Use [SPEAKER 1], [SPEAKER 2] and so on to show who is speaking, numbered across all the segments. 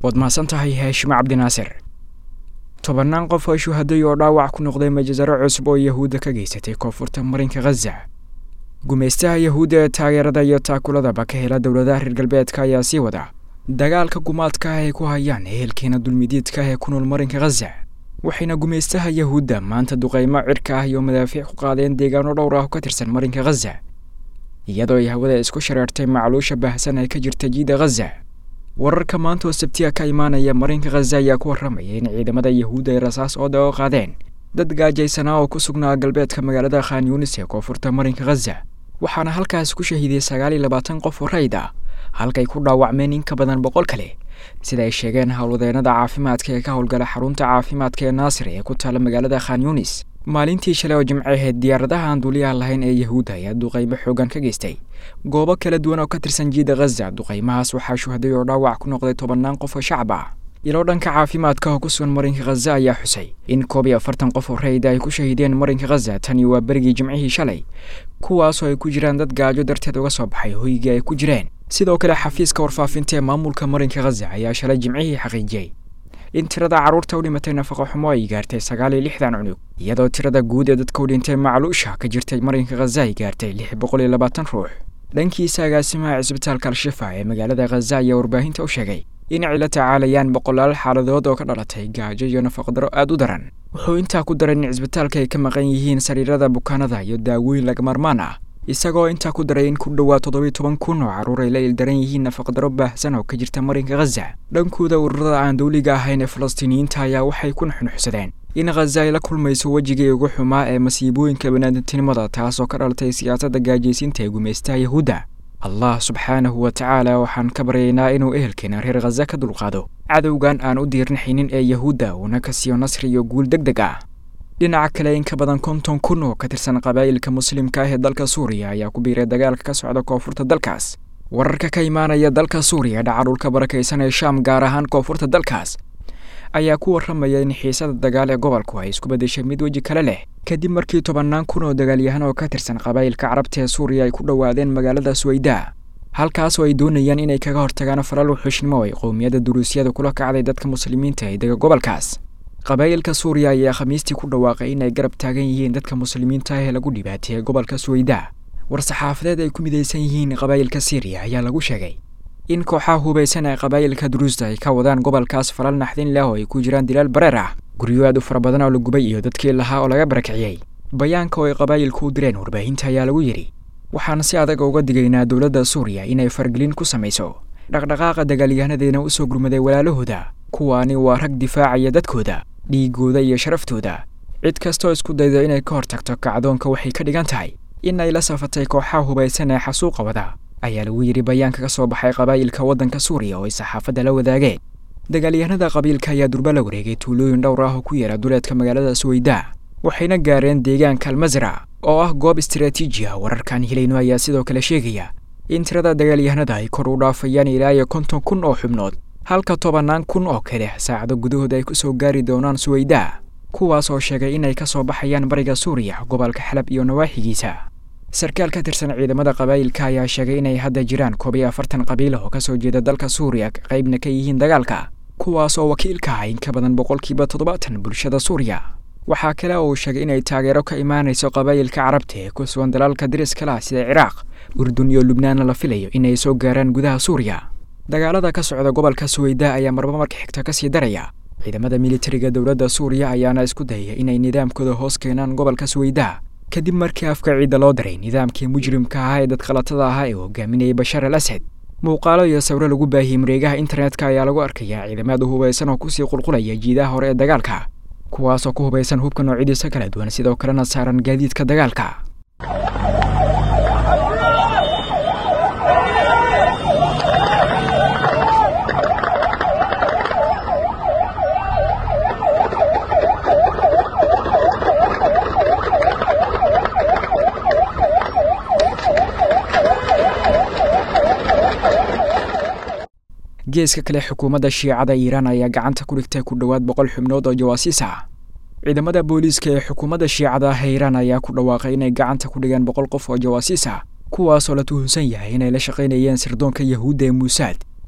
[SPEAKER 1] waad mahadsan tahay haashimo cabdinaasir tobannaan qof oo shuhaday oo dhaawac ku noqday majasaro cusub oo yahuudda ka geysatay koonfurta marinka khaza gumaystaha yahuudda ee taageerada iyo taakuladaba ka hela dowladaha reer galbeedka ayaa sii wada dagaalka gumaadka ah ay ku hayaan ehelkeena dulmidiidka ah ee ku nool marinka khaza waxayna gumaystaha yahuudda maanta duqaymo cirka ah iyo madaafiic ku qaadeen deegaano dhowr ah oo ka tirsan marinka khaza iyadoo ay hawada isku shareertay macluusha baahsan ee ka jirta jiida khaza wararka maanta oo sabtiya ka imaanaya marinka khaza ayaa ku warramaya in ciidamada yahuudda ay rasaas ooda oo qaadeen dad gaajaysanaa oo ku sugnaa galbeedka magaalada khan yunis ee koonfurta marinka khaza waxaana halkaas ku shahiiday sagaal iyo labaatan qof oo rayd ah halkay ku dhaawacmeen in ka badan boqol kale sida ay sheegeen howlwadeennada caafimaadka ee ka howlgala xarunta caafimaadka ee naasir ee ku taala magaalada khan yunis maalintii shalay oo jimce ahayd diyaaradaha aan duuliyaha lahayn ee yahuudda ayaa duqaymo xoogan ka geystay goobo kala duwan oo ka tirsan jiida khaza duqaymahaas waxaa shuhaday oo dhaawac ku noqday tobannaan qof oo shacab ah ilo dhanka caafimaadka oo ku sugan marinka khaza ayaa xusay in koob iyo afartan qof oo rayda ay ku shahiideen marinka khaza tani waa berigii jimcihii shalay kuwaasoo ay ku jiraan dad gaajo darteed uga soo baxay hoygii ay ku jireen sidoo kale xafiiska warfaafinta ee maamulka marinka khaza ayaa shalay jimcihii xaqiijiyey in tirada carruurta u dhimatay nafaqo xumo ay gaartay sagaal iyo lixdan cunug iyadoo tirada guud ee dadka u dhintay macluusha ka jirtay marinka khaza ay gaartay lix boqol iyo labaatan ruux dhankiisa agaasimaha cisbitaalka al-shifa ee magaalada khaza ayaa warbaahinta u sheegay in ay la tacaalayaan boqolaal xaaladood oo ka dhalatay gaajo iyo nafaqdaro aad u daran wuxuu intaa ku daray in cisbitaalka ay ka maqan yihiin sariirada bukaanada iyo daawooyin lagamarmaan ah isagoo intaa ku daray in ku dhowaad toddobiyo toban kun oo carruur ay la ildaran yihiin nafaqdaro baahsan oo ka jirta marinka khaza dhankooda ururada aan dawliga ahayn ee falastiiniyiinta ayaa waxay ku nuxnuxsadeen in khaza ay la kulmayso wejigii ugu xumaa ee masiibooyinka banaadamtinimada taasoo ka dhalatay siyaasadda gaajaysiinta ee gumaystaha yahuudda allah subxaanahu wa tacaala waxaan ka baryaynaa inuu ehelkeena reer khaza ka dulqaado cadowgan aan u diirnaxaynin ee yahuudda uuna ka siiyo nasri iyo guul deg deg ah dhinaca kale in ka badan konton kun oo ka tirsan qabaa'ilka muslimka ah ee dalka suuriya ayaa ku biiray dagaalka ka socda koonfurta dalkaas wararka ka imaanaya dalka suuriya dhaca dhulka barakaysan ee shaam gaar ahaan koonfurta dalkaas ayaa ku warramaya in xiisada dagaal ee gobolku ay isku beddeshay mid weji kale leh kadib markii tobannaan kun oo dagaalyahan oo ka tirsan qabaa'ilka carabta ee suuriya ay ku dhowaadeen magaalada suwayda halkaasoo ay doonayaan inay kaga hortagaan falal wuxuushnimo ay qowmiyadda duruusyada kula kacday dadka muslimiinta ee dega gobolkaas qabaa'ilka suuriya ayaa khamiistii ku dhawaaqay inay garab taagan yihiin dadka muslimiinta ah ee lagu dhibaateeyey gobolka suwayda war-saxaafadeed ay ku midaysan yihiin qabaa'ilka siiriya ayaa lagu sheegay in kooxaha hubaysan ee qabaa'ilka duruusta ay ka wadaan gobolkaas falal naxdin leh oo ay ku jiraan dilaal bareer ah guryo aad u fara badan oo la gubay iyo dadkii lahaa oo laga barakiciyey bayaanka oo ay qabaa'ilku u direen warbaahinta ayaa lagu yidhi waxaan si adag uga digaynaa dowladda suuriya inay fargelin ku samayso dhaqdhaqaaqa dagaalyahanadiina u soo gurmaday walaalahooda kuwaani waa rag difaacaya dadkooda dhiigooda iyo sharaftooda cid kastoo isku dayda inay ka hortagto kacdoonka waxay ka dhigan tahay in ay la safatay kooxaha hubaysan ee xasuuqa wada ayaa lagu yidhi bayaanka ka soo baxay qabaa'ilka waddanka suuriya oo ay saxaafadda la wadaageen dagaalyahanada qabiilka ayaa durba la wareegay tuulooyin dhowr ah oo ku yaela duleedka magaalada suwayda waxayna gaareen deegaanka almasra oo ah goob istaraatiiji ah wararkan helayno ayaa sidoo kale sheegaya in tirada dagaalyahanada ay kor u dhaafayaan ilaa iyo konton kun oo xubnood halka tobannaan kun oo kale saacado gudahood ay ku soo gaari doonaan suwayda kuwaas oo sheegay inay ka soo baxayaan bariga suuriya gobolka xalab iyo nawaaxigiisa sarkaal ka tirsan ciidamada qabaa'ilka ayaa sheegay inay hadda jiraan koob iyo afartan qabiil oo ka soo jeeda dalka suuriya qaybna ka yihiin dagaalka kuwaas oo wakiilka ah in ka badan boqolkiiba toddobaatan bulshada suuriya waxaa kale oo uu sheegay inay taageero ka imaanayso qabaa'ilka carabta ee ku sugan dalaalka dariskala ah sida ciraaq urdun iyo lubnaanna la filayo inay soo gaaraan gudaha suuriya dagaalada ka socda gobolka suwayda ayaa marba marka xigta ka sii daraya ciidamada militariga dowladda suuriya ayaana isku dayaya inay nidaamkooda hoos keenaan gobolka suwayda kadib markii afka ciidda loo daray nidaamkii mujrimka ahaa ee dadkhalatada ahaa ee hogaaminayay bashar al asad muuqaalo iyo sawiro lagu baahiyey mareegaha internetka ayaa lagu arkayaa ciidamada hubaysan oo kusii qulqulaya jiidaha hore ee dagaalka kuwaasoo ku hubaysan hubka noocyadiisa kala duwan sidoo kalena saaran gaadiidka dagaalka geeska kale xukuumadda shiicada iiraan ayaa gacanta ku dhigtay ku dhowaad boqol xubnood oo jawaasiis ah ciidamada booliiska ee xukuumadda shiicada ah ee iiraan ayaa ku dhawaaqay inay gacanta ku dhigeen boqol qof oo jawaasiis ah kuwaasoo la tuhunsan yahay inay la shaqaynayeen sirdoonka yahuudda ee muusaad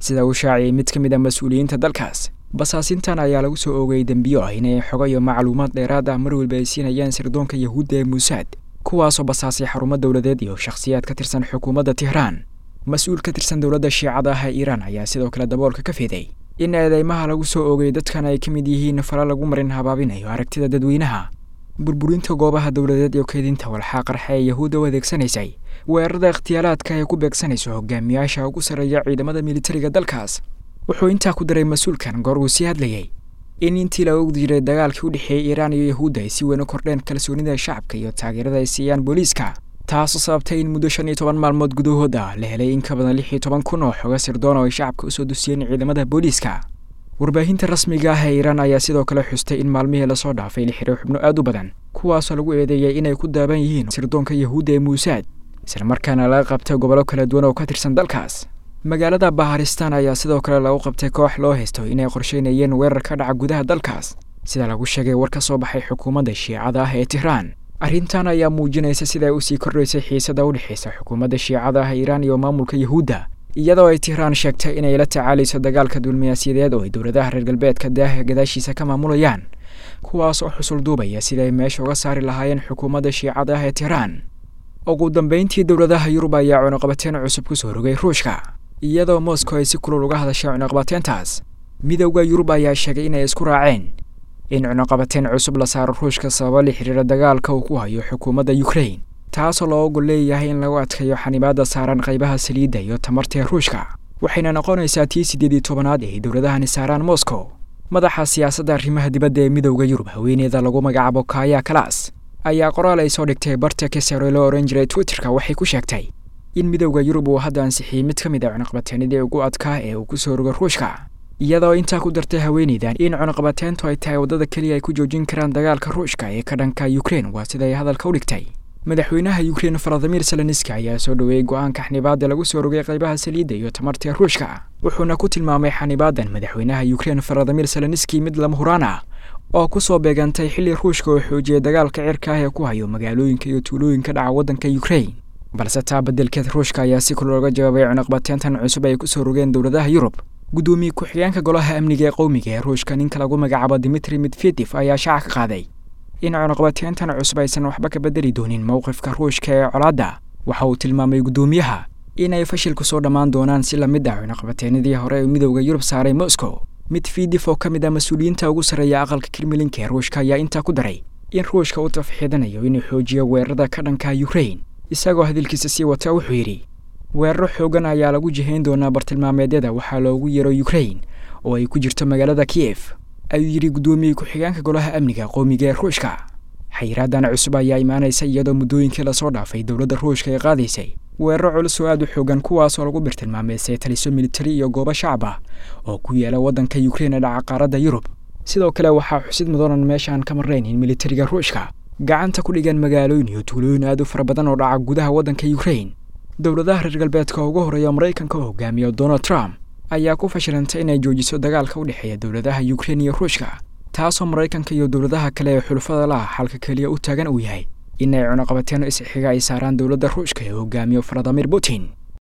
[SPEAKER 1] sida uu shaaciyey mid ka mid a mas-uuliyiinta dalkaas basaasintan ayaa lagu soo oogayay dembiyo ah inay xogo iyo macluumaad dheeraad ah mar walba ay siinayaan sirdoonka yahuudda ee muusaad kuwaasoo basaasay xarumo dowladeed iyo shakhsiyaad ka tirsan xukuumadda tehraan mas-uul ka tirsan dowladda shiicada ah ee iiraan ayaa sidoo kale daboolka ka fiday in eedeymaha lagu soo oogay dadkan ay ka mid yihiin fala lagu marin habaabinayo aragtida dadweynaha burburinta goobaha dowladeed iyo keedinta walxaa qarxa ee yahuudda u adeegsanaysay weerarada ikhtiyaalaadka ay ku beegsanayso hogaamiyaasha ugu sarreeya ciidamada militariga dalkaas wuxuu intaa ku daray mas-uulkan goor uu sii hadlayay in intii la ogdi jiray dagaalkii u dhexeeyey iiraan iyo yahuudda ay si weyn u kordheen kalsoonida shacabka iyo taageerada ay siiyaan booliiska taasoo sababtay in muddo shan iyo toban maalmood gudahood ah la helay in ka badan lix iyo toban kun oo xoga sirdoon oo ay shacabka usoo dusiyeen ciidamada booliiska warbaahinta rasmiga ah ee iiraan ayaa sidoo kale xustay in maalmihii lasoo dhaafay la xiray xubno aad u badan kuwaasoo lagu eedeeyay inay ku daaban yihiin sirdoonka yahuudda ee muusaad islamarkaana laga qabtay gobollo kala duwan oo ka tirsan dalkaas magaalada baharistan ayaa sidoo kale lagu qabtay koox loo haysto inay qorsheynayeen weerar ka dhaca gudaha dalkaas sida lagu sheegay war ka soo baxay xukuumadda shiicada ah ee tehraan arrintan ayaa muujinaysa sida ay usii kordhaysay xiisada u dhexaysa xukuumadda shiicada ah iiraan iyo maamulka yahuudda iyadoo ay tehraan sheegtay inay la tacaalayso dagaalka dulmiyaasyadeed oo ay dowladaha reer galbeedka daaha gadaashiisa ka maamulayaan kuwaas oo xusul duubaya sida ay meesha uga saari lahaayeen xukuumadda shiicada ah ee tehraan ugu dambayntii dowladaha yurub ayaa cunuqabateen cusub ku soo rogay ruushka iyadoo moscow ay si kulul uga hadashay cunuqabateentaas midowda yurub ayaa sheegay inay isku raaceen in cunuqabateen cusub la saaro ruushka sababa la xiriira dagaalka uu ku hayo xukuumadda yukrain taasoo loo ogol leeyahay in lagu adkeeyo xanibaadda saaran qaybaha saliidda iyo tamarta ee ruushka waxayna noqonaysaa tii siddeed iyo tobanaad ee dowladahani saaraan moscow madaxa siyaasadda arrimaha dibadda ee midowda yurub haweeneeda lagu magacaabo kaya kalas ayaa qoraal ay soo dhigtay barta kesare loo ohan jiray twitterka waxay ku sheegtay in midowda yurub uu hadda ansixiyey mid ka mid a cunuqabateenadii ugu adkaa ee uu ku soo rogo ruushka iyadoo intaa ku dartay haweeneydan in cunuqabateentu ay tahay waddada keliya ay ku joojin karaan dagaalka ruushka ee ka dhanka yukrain waa sida ay hadalka u dhigtay madaxweynaha yukrain valadimir zelenski ayaa soo dhoweeyey go-aanka xanibaadda lagu soo rogay qaybaha saliidda iyo tamarta ruushka wuxuuna ku tilmaamay xanibaadan madaxweynaha yukrain valadimir zelenski mid lama huraan ah oo ku soo beegantay xilli ruushka oo xoojiyay dagaalka cirka ah ee ku hayo magaalooyinka iyo tuulooyinka dhaca waddanka yukrain balse taa beddelkeed ruushka ayaa si kul looga jawaabay cunuqbateentan cusub ay ku soo rogeen dowladaha yurub guddoomiye ku-xigeenka golaha amniga ee qowmiga ee ruushka ninka lagu magacaabo dimitri medvedef ayaa shaaca ka qaaday in cunuqbateentan cusub aysan waxba ka bedeli doonin mowqifka ruushka ee colaadda waxa uu tilmaamay guddoomiyaha inay fashil ku soo dhammaan doonaan si la mid ah cunuqbateenadii hore ee midowda yurub saaray moscow medvedef oo ka mid ah mas-uuliyiinta ugu sarreeya aqalka kremlinka ee ruushka ayaa intaa ku daray in ruushka uu tafxiidanayo inuu xoojiyo weerarada ka dhanka yukrain isagoo hadalkiisa sii wata wuxuu yidhi weeraro xoogan ayaa lagu jihayn doonaa bartilmaameedyada waxaa loogu yeero yukrain oo ay ku jirto magaalada kiyef ayuu yidhi guddoomiye ku-xigeenka golaha amniga qowmiga ee ruushka xayiraadan cusub ayaa imaanaysa iyadoo muddooyinkii lasoo dhaafay dowladda ruushka ay qaadaysay weeraro culus oo aad u xoogan kuwaasoo lagu bartilmaameysay taliso militari iyo goobo shacab ah oo ku yaala waddanka yukrain ee dhaca qaaradda yurub sidoo kale waxaa xusid mudanan meeshaan ka marnayn in militariga ruushka gacanta ku dhigan magaalooyin iyo tuulooyin aad u fara badan oo dhaca gudaha waddanka yukrain dowladaha reer galbeedka ugu horreeya maraykanka oo hogaamiyo donald trump ayaa ku fashilantay inay joojiso dagaalka u dhexeeya dowladaha yukrain iyo ruushka taasoo maraykanka iyo dowladaha kale ee xulufada laha xalka keliya u taagan uu yahay inay cunuqabateeno isxiga ay saaraan dowladda ruushka ee hogaamiyo valadimir putin